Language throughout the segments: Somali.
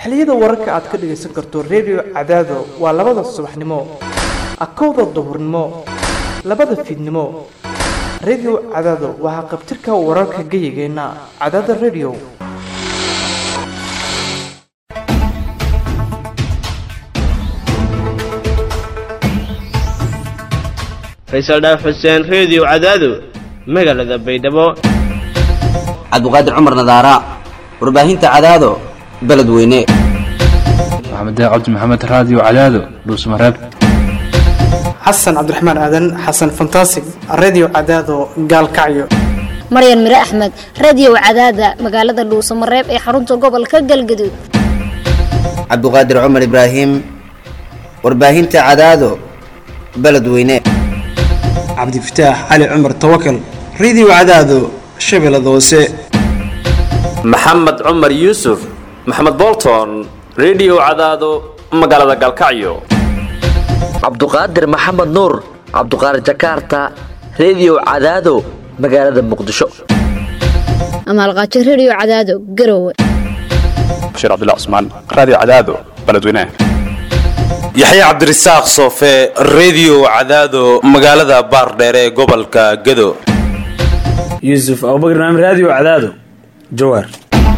xilliyada wararka aad ka dhagaysan karto redio cadaado waa labada subaxnimo akowda duhurnimo labada fiidnimo redio cadaado waa haqabtirka wararka geyigeenna cadaada redio faysal dhaaf xuseen reediyo cadaado magaalada baydhabo cabdiqaadir cumar nadaara warbaahinta cadaado beledweyne maxamed cabdi maxamed raadiyo cadaado dhuusmareeb xasan cabdiraxmaan aadan xasan fantasig redio cadaado gaalkacyo maryan mire axmed radio cadaada magaalada dhuusamareeb ee xarunta gobolka galgaduud cabdiqaadir cumar ibraahim warbaahinta cadaado beledweyne cabdifataax cali cumar tawakal radio cadaado shabeellada hoose maxamed cumar yuusuf maxamed bolton redio cadaado magaalada galkacyo cabduqaadir maxamed nuur cabduqaadir jakarta redio cadaado magaalada muqdisho amaalqaajo radio cadaado garowe bashiir cabdilla cusmaan raadiyo cadaado beledweyne yaxya cabdirasaaq soofe redio cadaado magaalada baardheere ee gobolka gado yuusuf abubakar naam raadiyo cadaado jawaar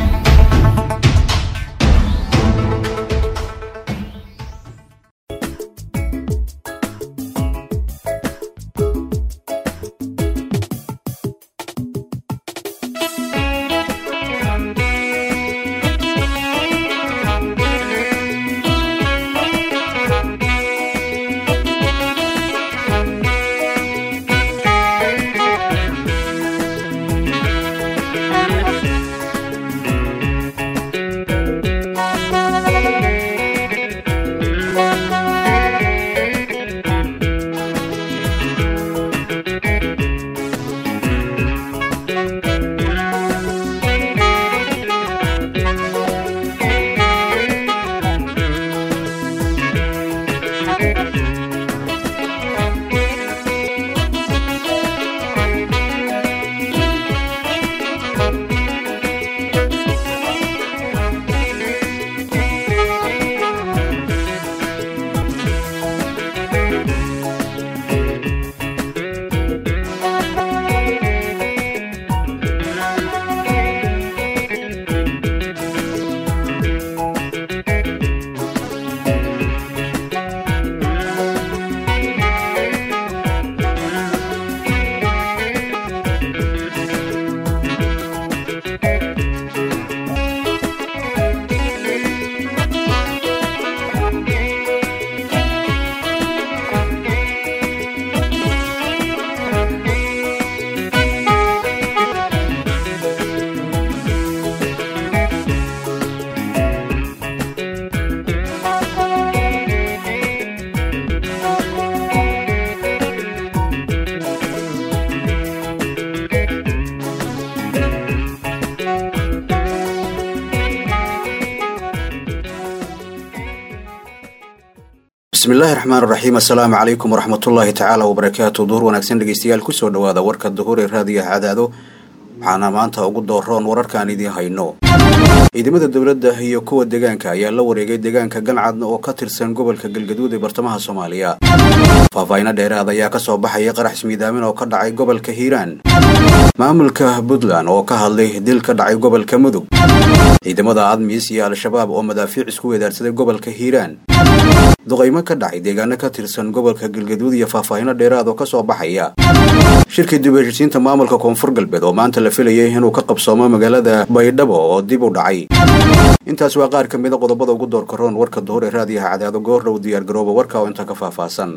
bismillahi raxmaan raxiim assalaamu calaykum waraxmatullaahi tacaala wabarakaatu duhur wanaagsan dhegeystayaal kusoo dhawaada warka duhur ee raadiyaha cadaado waxaana maanta ugu dooroon wararkaan idiin hayno ciidamada dowladda iyo kuwa deegaanka ayaa la wareegay deegaanka gancad oo ka tirsan gobolka galgaduud ee bartamaha soomaaliya faahfaahino dheeraad ayaa ka soo baxaya qarax ismiidaamin oo ka dhacay gobolka hiiraan maamulka puntland oo ka hadlay dil ka dhacay gobolka mudug ciidamada admis iyo al-shabaab oo madaafiic isku weedaarsaday gobolka hiiraan duqaymo ka dhacay deegaano ka tirsan gobolka galgaduud iyo faahfaahino dheeraad oo ka soo baxaya shirkii dib heshisiinta maamulka koonfur galbeed oo maanta la filayay inuu ka qabsoomo magaalada baydhabo oo dib u dhacay intaas waa qaar ka mida qodobada ugu doorka roon warka duhur ee raadiyaha cadaado goordhow diyaargarooba warka oo inta ka faahfaahsan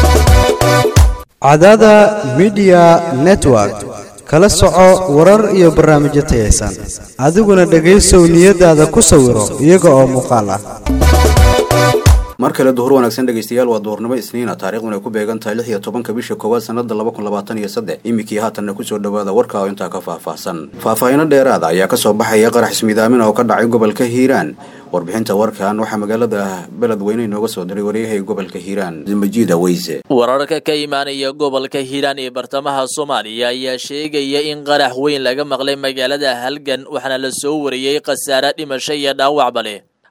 cadaada midiya network kala soco warar iyo barnaamijyo tayaysan adiguna dhegaysow niyadaada ku sawiro iyaga oo muuqaal ah mar kale duhur wanaagsan dhegaystayaal waa duhurnimo isniina taariikhduna ay ku beegan tahay lix iyo tobanka bisha koowaad sanada laba kun labaatan iyo saddex iminkii haatanna kusoo dhawaada warka oo intaa ka faahfaahsan faahfaahino dheeraada ayaa kasoo baxaya qarax ismiidaamin oo ka dhacay gobolka hiiraan warbixinta warkan waxaa magaalada beledweyne inooga soo diray waryahay gobolka hiiraan majiida weyse wararka ka imaanaya gobolka hiiraan ee bartamaha soomaaliya ayaa sheegaya in qarax weyn laga maqlay magaalada halgan waxaana la soo wariyey khasaare dhimasho iyo dhaawacba leh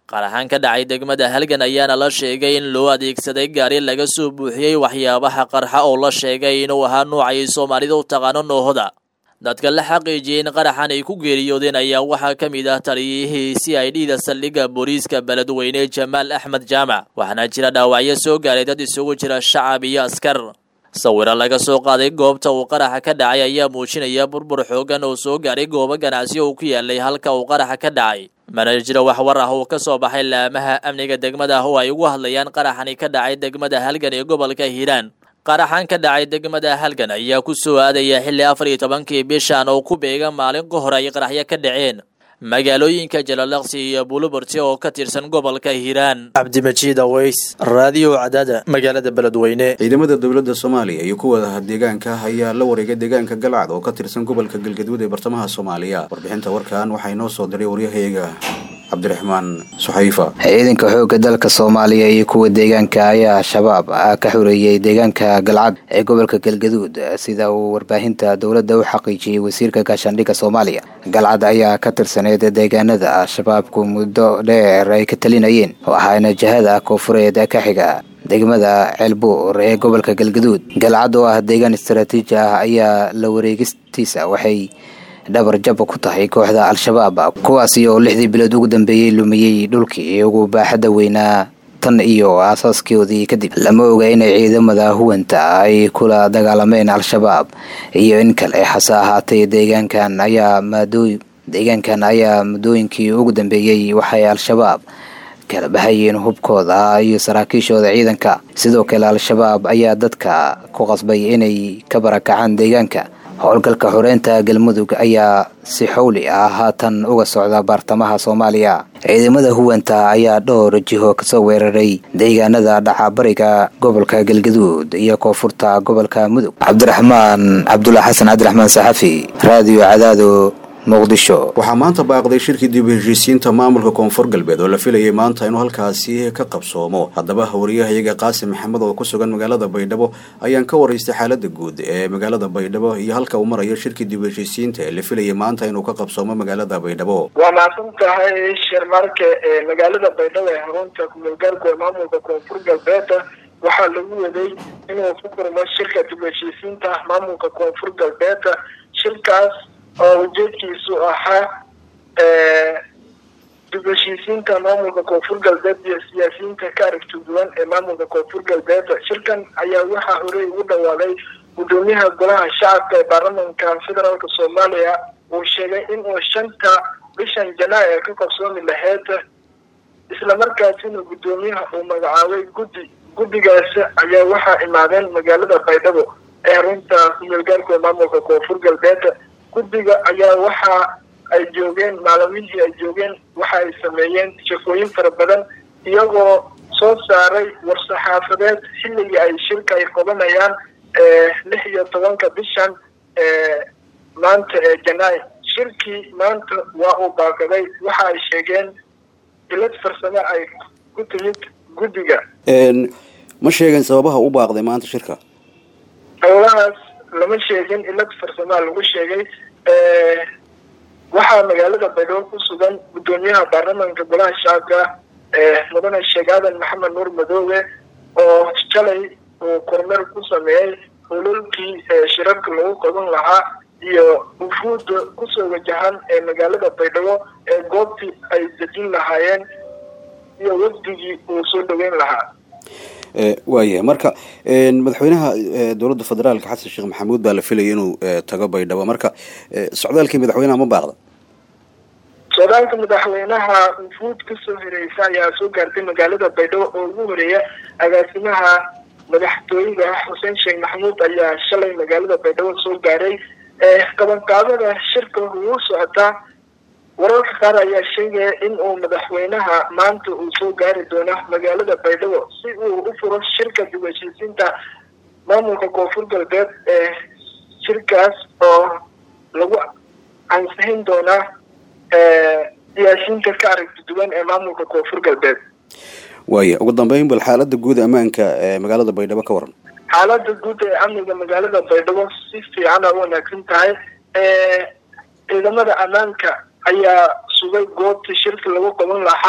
qaraxaan ka dhacay degmada halgan ayaana la sheegay in loo adeegsaday gaari laga soo buuxiyey waxyaabaha qarxa oo la sheegay inuu ahaa nuucay soomaalida u taqaano noohoda dadka la xaqiijiyey in qaraxan ay ku geeriyoodeen ayaa waxaa ka mid ah taliyihii c i d da saldhigga booliiska beledweyne jamaal axmed jaamac waxaana jira dhaawacyo soo gaaray dad isugu jira shacab iyo askar sawiro laga soo qaaday goobta uu qaraxa ka dhacay ayaa muujinaya burbur xoogan oo soo gaaray goobo ganacsi uu ku yaalay halka uu qaraxa ka dhacay mana jiro wax war ah oo ka soo baxay laamaha amniga degmada oo ay ugu hadlayaan qaraxani ka dhacay degmada halgan ee gobolka hiiraan qaraxan ka dhacay degmada halgan ayaa ku soo aadaya xilli afar iyo tobankii bishan oo ku beega maalin ka hor ay qaraxyo ka dhaceen magaalooyinka jalalaqsi iyo buluburti oo ka tirsan gobolka hiiraan cabdimajiid aweys raadiyo cadaada magaalada beledweyne ciidamada dowladda soomaaliya iyo kuwa deegaanka ayaa la wareegay deegaanka galcad oo ka tirsan gobolka galgaduud ee bartamaha soomaaliya warbixinta warkan waxaa inoo soo diray waryahayga cabdiraxmaan suxayfa ciidanka xoogga dalka soomaaliya iyo kuwa deegaanka ayaa shabaab ka xoreeyey deegaanka galcad ee gobolka galgaduud sida uu warbaahinta dowladda u xaqiijiyey wasiirka gaashaandhigga soomaaliya galcad ayaa ka tirsaneyd deegaanada shabaabku muddo dheer ay ka talinayeen oo ahaana jihada koonfureed ka xiga degmada ceelbuur ee gobolka galgaduud galcad oo ah deegaan istaraatiiji ah ayaa la wareegistiisa waxay dhabar jab ku tahay kooxda al-shabaab kuwaasi oo lixdii bilood ugu dambeeyey lumiyey dhulkii ugu baaxadda weynaa tan iyo aasaaskoodii kadib lama oga inay ciidamada huwanta ay kula dagaalameen al-shabaab iyo in kale hase ahaatee deegaankan ayaa maadooy deegaankan ayaa muddooyinkii ugu dambeeyey waxay al-shabaab kala bahayeen hubkooda iyo saraakiishooda ciidanka sidoo kale al-shabaab ayaa dadka ku qasbay inay ka barakacaan deegaanka howlgalka xoreynta galmudug ayaa si xowli ah haatan uga socda baartamaha soomaaliya ciidamada huwanta ayaa dhowr jiho kasoo weeraray deegaanada dhacabariga gobolka galgaduud iyo koonfurta gobolka mudug cabdiraxmaan cabdullah xasan cabdiraxmaan saxafi raadiyo cadaado waxaa maanta baaqday shirkii dib u heshiisiinta maamulka koonfur galbeed oo la filayay maanta inuu halkaasi ka qabsoomo haddaba wariyahayaga qaasim maxamed oo ku sugan magaalada baydhabo ayaan ka waraystay xaalada guud ee magaalada baydhabo iyo halka uu marayo shirkii dib u heshiisiinta ee la filayay maanta inuu ka qabsoomo magaalada baydhabo waa mahadsan tahay shirmarke ee magaalada baydhabo ee xarunta kumeelgaarku ee maamulka koonfur galbeed waxaa lagu waday inuu ku furmo shirka dib u heshiisiinta maamulka koonfur galbeed shirkaas oo ujeedkiisu ahaa dib heshiisiinta maamulka koonfur galbeed iyo siyaasiyiinta ka aragti duwan ee maamulka koonfur galbeed shirkan ayaa waxaa horey ugu dhawaaday gudoomiyaha golaha shacabka ee baarlamanka federaalk soomaaliya uu sheegay inuu shanta bishan janaayo ay ka qabsoomi lahayd islamarkaasina gudoomiyaha uu magacaabay guddi guddigaas ayaa waxaa imaadeen magaalada baydhabo ee xarunta kumeelgaarku ee maamulka koonfur galbeed guddiga ayaa waxa ay joogeen maalmihii ay joogeen waxa ay sameeyeen shaqooyin fara badan iyagoo soo saaray war-saxaafadeed xilligii ay shirka ay qabanayaan lix iyo tobanka bishan maanta ee janaay shirkii maanta waa uu baaqaday waxa ay sheegeen dilad farsamo ay ku timid guddiga ma sheegeen sababaha u baaqday maanta shirka howlahaas lama sheegin ilad farsamaa lagu sheegay waxaa magaalada baydhabo ku sugan gudoomiyaha baarlamanka golaha shacabka mudane sheekh aadan maxamed nuur madoobe oo shalay uu kormeer ku sameeyey hulolkii shirarka lagu qaban lahaa iyo wufuudda kusoo wajahan ee magaalada baydhabo ee goobtii ay dejin lahaayeen iyo wafdigii uu soo dhaweyn lahaa waayahay marka madaxweynaha dowladda federaalka xasan sheekh maxamuud baa la filayay inuu tago baydhabo marka socdaalkii madaxweynaha ma baaqda socdaalka madaxweynaha wufuud kasoo horeysa ayaa soo gaartay magaalada baydhabo oo ugu horeeya agaasimaha madaxtooyada xuseen sheekh maxamuud ayaa shalay magaalada baydhabo soo gaaray qabanqaabada shirka ugu socotaa wararka qaar ayaa sheegaya in uu madaxweynaha maanta uu soo gaari doono magaalada baydhabo si uu u furo shirka dib heshiisiinta maamulka koonfur galbeed ee shirkaas oo lagu ansixin doonaa siyaasiyiinta ka aragti duwan ee maamulka koonfur galbeed waaya ugu dambeyn bal xaalada guud ammaanka ee magaalada baydhabo ka waran xaalada guud ee amniga magaalada baydhabo si fiicana u wanaagsan tahay ciidamada ammaanka ayaa sugay goobta shirka lagu qaban lahaa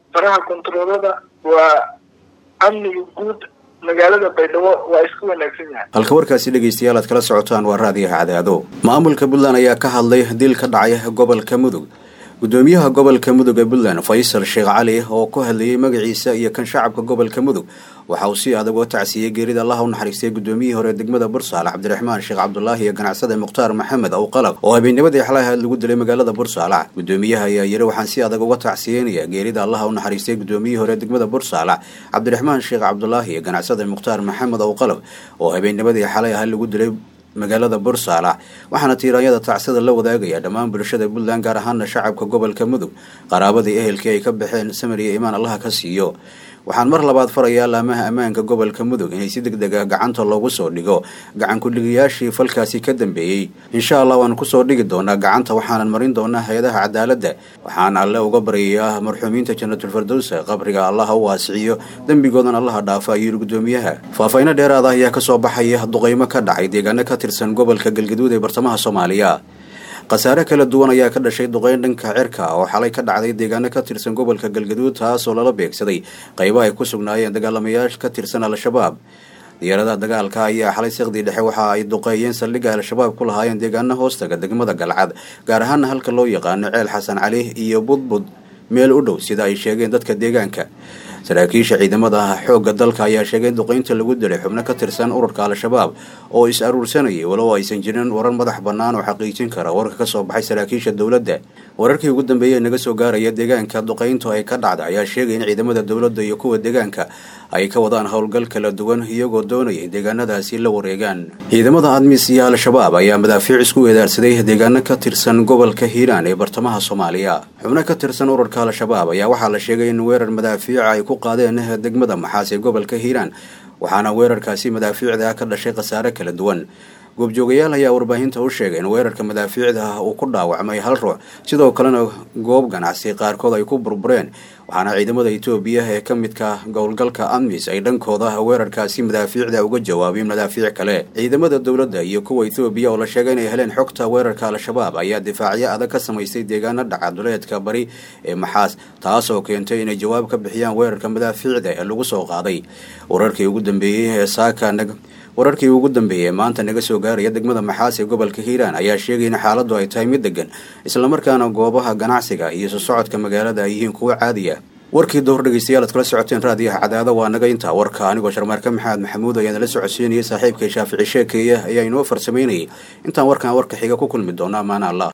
faraha kontaroolada waa amniga guud magaalada baydhabo waa isku wanaagsan yahay halka warkaasi dhegaystayaal aad kala socotaan waa raadiyaha cadaado maamulka puntland ayaa ka hadlay dil ka dhacay gobolka mudug gudoomiyaha gobolka mudug ee puntland faysal sheekh cali oo ku hadlayay magaciisa iyo kan shacabka gobolka mudug waxa uu si adag uga tacsiiyey geerida allaha u naxariistay gudoomiyihii hore degmada bursaale cabdiraxmaan sheekh cabdulaahi iyo ganacsade mukhtaar maxamed awqalab oo habeennimadii xalaha lagu dilay magaalada bursaale gudoomiyaha ayaa yiri waxaan si adag uga tacsiyeynaya geerida allaha u naxariistay gudoomiyihii hore degmada bursaale cabdiraxmaan sheekh cabdulaahi iyo ganacsade mukhtaar maxamed awqalab oo habeennimadii xalay aha lagu dilay magaalada bursaala waxaana tiiraanyada tacsida la wadaagaya dhammaan bulshada puntland gaar ahaana shacabka gobolka mudug qaraabadii ehelkii ay ka baxeen samir iyo imaan allaha ka siiyo waxaan mar labaad farayaa laamaha ammaanka gobolka mudug inay si deg deg ah gacanta loogu soo dhigo gacan ku-dhigayaashii falkaasi ka dambeeyey insha allah waan kusoo dhigi doonaa gacanta waxaanan marin doonaa hay-adaha cadaaladda waxaan alle uga baryayaa marxuumiinta janatulfardowsa qabriga allaha u waasiciyo dembigoodan allaha dhaafa ayuu gudoomiyaha faahfayno dheeraada ayaa kasoo baxaya duqeymo ka dhacay deegaano ka tirsan gobolka galgaduud ee bartamaha soomaaliya khasaare kala duwan ayaa ka dhashay duqeyn dhanka cirka oo xalay ka dhacday deegaano ka tirsan gobolka galgaduud taasoo lala beegsaday qaybo ay ku sugnaayeen dagaalamayaasha ka tirsan al-shabaab diyaaradaha dagaalka ayaa xalay sekdii dhexe waxa ay duqeeyeen saldhigga al-shabaab ku lahaayeen deegaano hoostaga degmada galcad gaar ahaana halka loo yaqaano ceel xasan cali iyo budbud meel u dhow sida ay sheegeen dadka deegaanka saraakiisha ciidamada xoogga dalka ayaa sheegay in duqeynta lagu dilay xubno ka tirsan ururka al-shabaab oo is aruursanayay walow aysan jirin warar madax bannaan oo xaqiijin kara warka kasoo baxay saraakiisha dowladda wararkii ugu dambeeyey naga soo gaaraya deegaanka duqeyntu ay ka dhacda ayaa sheegay in ciidamada dowladda iyo kuwa deegaanka ay ka wadaan howlgal kala duwan iyagoo doonaya in deegaanadaasi la wareegaan ciidamada admis iyo al-shabaab ayaa madaafiic isku weedaarsaday deegaano ka tirsan gobolka hiiraan ee bartamaha soomaaliya xubno ka tirsan ururka al-shabaab ayaa waxaa la sheegay in weerar madaafiica ay ku qaadeen degmada maxaas ee gobolka hiiraan waxaana weerarkaasi madaafiicda ka dhashay khasaare kala duwan goobjoogayaal ayaa warbaahinta u sheegay in weerarka madaafiicda uu ku dhaawacmay hal ruux sidoo kalena goob ganacsi qaarkood ay ku burbureen waxaana ciidamada etoobiya ee ka midka gowlgalka admis ay dhankooda weerarkaasi madaafiicda uga jawaabeen madaafiic kale ciidamada dowladda iyo kuwa etoobiya oo la sheegay inay heleen xogta weerarka al-shabaab ayaa difaacyo adag ka samaystay deegaano dhacaduleedka bari ee maxaas taasoo keentay inay jawaab ka bixiyaan weerarka madaafiicda ee lagu soo qaaday wararkii ugu dambeeyey ee saaka wararkii ugu dambeeyey maanta naga soo gaaraya degmada maxaas ee gobolka hiiraan ayaa sheegay in xaaladdu ay tahay mid degan islamarkaana goobaha ganacsiga iyo soo socodka magaalada ay yihiin kuwo caadiya warkii dowr dhegeystayaal aad kala socoteen raadiyaha cadaada waa naga intaa warka anigoo sharmaarka maxamed maxamuud ayaan la socodsiinayay saaxiibkay shaafici sheekeeya ayaa inoo farsamaynayay intaan warkan warka xiga ku kulmi doona amaana allah